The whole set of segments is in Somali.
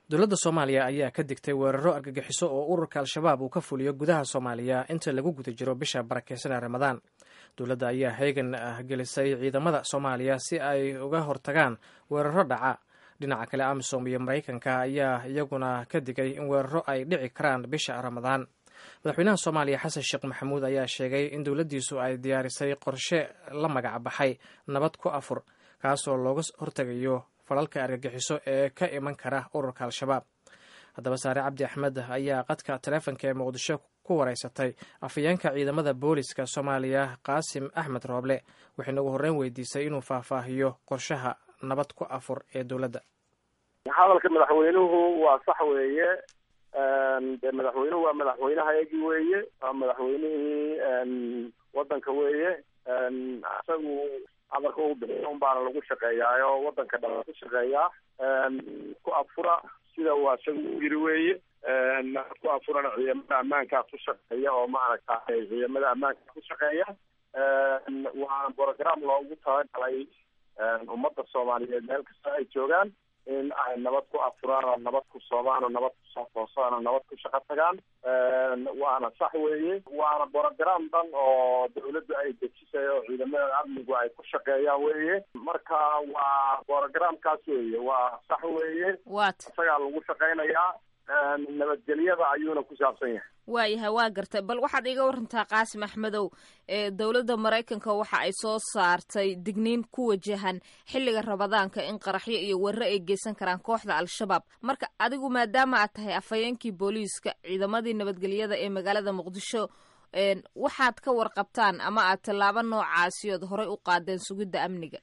dowladda soomaaliya ayaa ka digtay weeraro argagixiso oo ururka al-shabaab uu ka fuliyo gudaha soomaaliya inta lagu guda jiro bisha barakeysan ee ramadaan dowladda ayaa heegan gelisay ciidamada soomaaliya si ay uga hortagaan weeraro dhaca dhinaca kale amisom iyo maraykanka ayaa iyaguna ka digay in weeraro ay dhici karaan bisha ramadaan madaxweynaha soomaaliya xasan sheekh maxamuud ayaa sheegay in dowladdiisu ay diyaarisay qorshe la magac baxay nabad ku afur kaasoo looga hortegayo falalka argagixiso ee ka iman kara ururka al-shabaab haddaba saare cabdi axmed ayaa qadka taleefonka ee muqdisho ku wareysatay afhayeenka ciidamada booliska soomaaliya qaasim axmed rooble waxayna ugu horreyn weydiisay inuu faahfaahiyo qorshaha nabad ku afur ee dowladda hadalka madaxweynuhu waa sax weeye de madaxweynuhu waa madaxweynehayagii weeye waa madaxweynihii wadanka weeye isagu amarka uu bixiyo un baana lagu shaqeeyaayo wadanka dhan ku shaqeeyaa ku afura sida waa isaga u yiri weeye ku afurana ciidamada ammaankaa ku shaqeeya oo maaragtay ciidamada ammaanka ku shaqeeya waa program loogu talagalay ummadda soomaaliyeed meel kasta ay joogaan in ay nabad ku afuraan oo nabad ku soobaan oo nabad ku soo toosaan oo nabad ku shaqo tagaan waana sax weeye waana program dhan oo dawladdu ay dejisay oo ciidamada amnigu ay ku shaqeeyaan weeye marka waa programkaas weeye waa sax weeye wat isagaa lagu shaqeynayaa nabadgelyada ayuuna ku saabsan yahay waayahay waa gartay bal waxaad iiga warantaa qaasim axmedow ee dowladda maraykanka waxa ay soo saartay digniin ku wajahan xilliga rabadaanka in qaraxyo iyo werre ay geysan karaan kooxda al-shabaab marka adigu maadaama aad tahay afhayeenkii booliiska ciidamadii nabadgelyada ee magaalada muqdisho waxaad ka warqabtaan ama aad tallaabo noocaasi ood horey u qaadeen sugidda amniga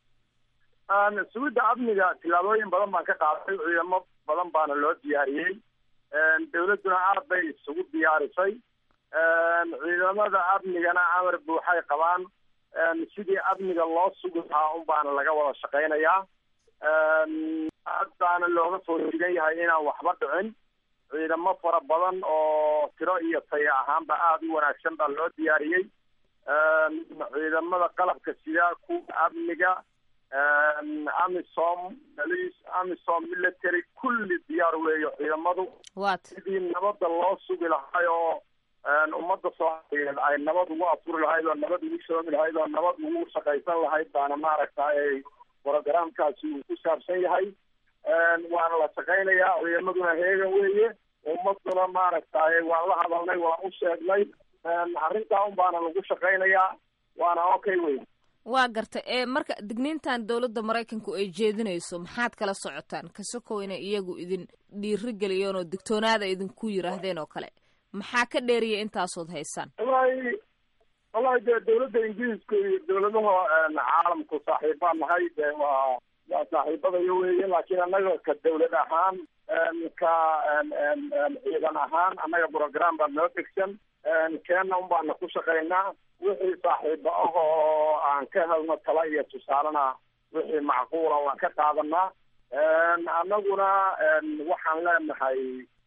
sugidda amniga tillaabooyin badan baan ka qaaday ciidamo badan baana loo diyaariyey dawladduna aad bay isugu diyaarisay ciidamada amnigana amar buuxay qabaan sidii amniga loo sugi lahaa un baana laga wada shaqeynayaa aad baana looga foojigan yahay inaan waxba dhicin ciidamo fara badan oo tiro iyo taya ahaanba aada u wanaagsan baa loo diyaariyey ciidamada qalabka sida kuwa amniga amisom police amisom military kulli diyaar weeyo ciidamadu wat sidii nabadda loo sugi lahay oo ummadda soomaaliyeed ay nabad ugu afuri lahayd oo nabad ugu soomi lahayd oo nabad ugu shaqaysan lahayd baana maaragtay programkaasi uu ku saabsan yahay waana la shaqeynayaa ciidamaduna heegan weeye ummaduna maaragtay waan la hadalnay waan u sheegnay arrintaa un baana lagu shaqeynayaa waana okay wey waa garta ee marka digniintan dowladda maraykanku ay jeedinayso maxaad kala socotaan kasokow inay iyagu idin dhiiri geliyeen oo digtoonaada idinku yiraahdeen oo kale maxaa ka dheeriya intaasood haysaan wallahi wallahi dee dawladda ingiriiska iyo dawladaha caalamku saaxiibaan nahay dee waa waa saaxiibadaya weeye laakiin annaga ka dawlad ahaan ka ciidan ahaan annaga program baa noo degsan keena un baana ku shaqeynaa wixii saaxiibo ah oo aan ka helno tala iyo tusaalena wixii macquula waan ka qaadanaa annaguna waxaan leenahay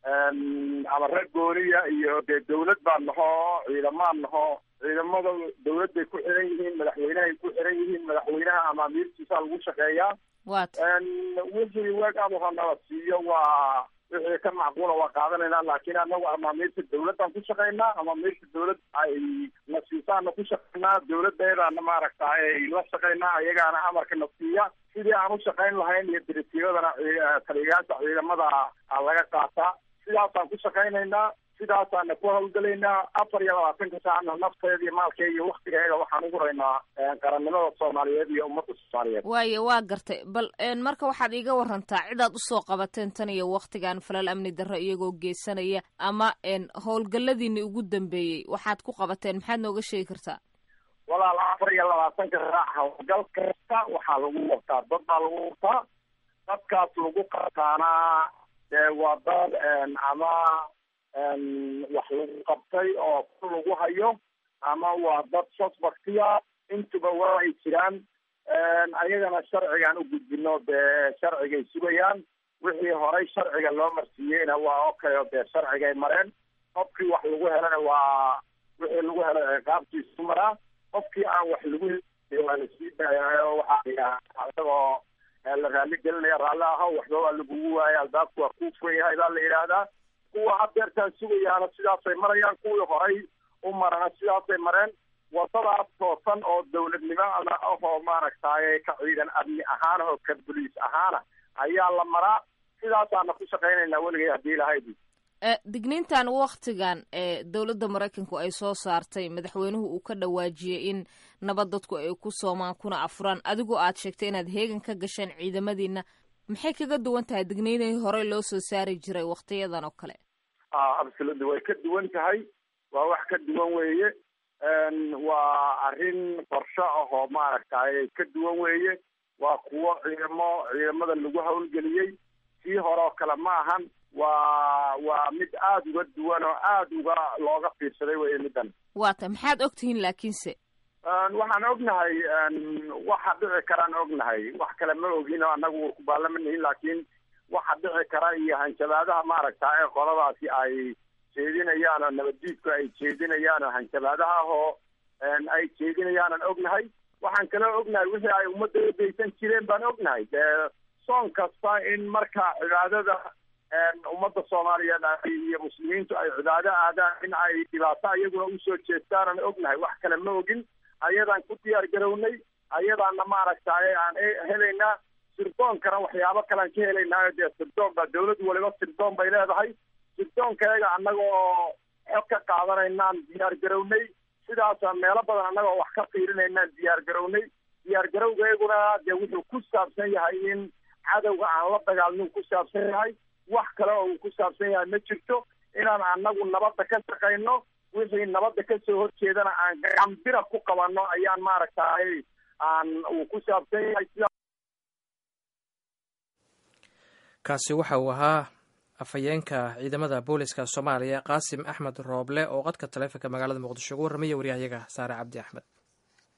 amare gooniya iyo dee dawlad baan naho ciidamaan naho ciidamada dawladday ku xiran yihiin madaxweynehay ku xiran yihiin madaxweynaha amaamiirtiisaa lagu shaqeeyaa wat wixii weegaabuha nala siiyo waa wixii ka macquula waa qaadanaynaa laakiin anagu amaamiirta dawladdaan ku shaqeynaa amaamiirta dawlad ay na siisaana ku shaqeynaa dawladeedaana maaragta ay la shaqeynaa ayagaana amarka na siiya sidii aan u shaqeyn lahayn iyo diritiiradana taliyayaasha ciidamada laga qaataa sidaasaan ku shaqeynaynaa sidaasaana ku hawlgelaynaa afar iyo labaatanka saacna nafteeda iyo maalkeega iyo waktigeega waxaan ugu raynaa qarannimada soomaaliyeed iyo ummadda soomaaliyeed waaye waa gartay bal marka waxaad iiga warantaa cidaad usoo qabateen tan iyo waktigan falal amni darro iyagoo geysanaya ama howlgalladiini ugu dambeeyey waxaad ku qabateen maxaad nooga sheegi kartaa walaal afar iyo labaatanka saac howlgal kasta waxaa lagu qabtaa dad baa lagu qabtaa dadkaas lagu qabtaana dee waa dad ama wax lagu qabtay oo ku lagu hayo ama waa dad suspectiya intuba waa ay jiraan ayagana sharcigaan u gudbino dee sharcigay sugayaan wixii horay sharciga loo marsiiyeyna waa okay oo dee sharcigay mareen qofkii wax lagu helana waa wixii lagu helay ciqaabtiisu maraa qofkii aan wax lagu waa lasii daayaayo waxaa yidhaha isagoo la raali gelinaya raalli ahaw waxba waa lagugu waaya albaabku waa kuu furan yahay baa la yidhaahdaa kuwa hadeertaan sugayaana sidaasay marayaan kuwii horay u marana sidaasay mareen wadadaas toosan oo dawladnimada ahoo maaragtay ka ciidan amni ahaan oo ka boliis ahaana ayaa la maraa sidaasaana ku shaqaynaynaa weligay haddii lahaydi digniintan waktigan ee dowladda maraykanku ay soo saartay madaxweynuhu uu ka dhawaajiyey in nabad dadku ay ku soomaan kuna afuraan adigoo aad sheegtay inaad heegan ka gasheen ciidamadiina maxay kaga duwan tahay digniinihii horey loo soo saari jiray waktiyadan oo kale absolutely way ka duwan tahay waa wax ka duwan weeye waa arrin qorsho ahoo maaragtay ka duwan weeye waa kuwo ciidamo ciidamada lagu hawlgeliyey sii hore oo kale ma ahan waa waa mid aada uga duwan oo aada uga looga fiirsaday weye middan waata maxaad ogtihiin laakiinse waxaan ognahay waxa dhici karaan ognahay wax kale ma ogin oo annagu kubaallama nihin laakiin waxa dhici kara iyo hanjabaadaha maaragta ee qoladaasi ay jeedinayaan oo nabaddiidku ay jeedinayaan oo hanjabaadaha ahoo ay jeedinayaanan ognahay waxaan kaloo ognahay wixii ay ummadda udaysan jireen baan ognahay dee soon kasta in marka cibaadada ummadda soomaaliyeed iyo muslimiintu ay cibaado aadaan in ay dhibaato iyaguna usoo jeestaanan ognahay wax kale ma ogin ayadaan ku diyaar garownay ayadaana maaragtay aan helaynaa sirdoonkana waxyaabo kalean ka helaynaayo dee sirdoon baa dawlad waliba sirdoon bay leedahay sirdoonkayaga annagoo xog ka qaadanaynaan diyaar garownay sidaasa meelo badan annagoo wax ka fiirinaynaan diyaar garownay diyaar garowgayguna dee wuxuu ku saabsan yahay in cadowga aan la dagaalmin ku saabsan yahay wax kale oo uu ku saabsan yahay ma jirto inaan annagu nabadda ka shaqayno wixii nabadda kasoo horjeedana aan gacambira ku qabanno ayaan maaragtay aan uu ku saabsan yahay sida kaasi waxa uu ahaa afhayeenka ciidamada booliska soomaaliya qaasim axmed rooble oo qadka taleefonka magaalada muqdisho ugu warramaya waryahayaga saare cabdi axmed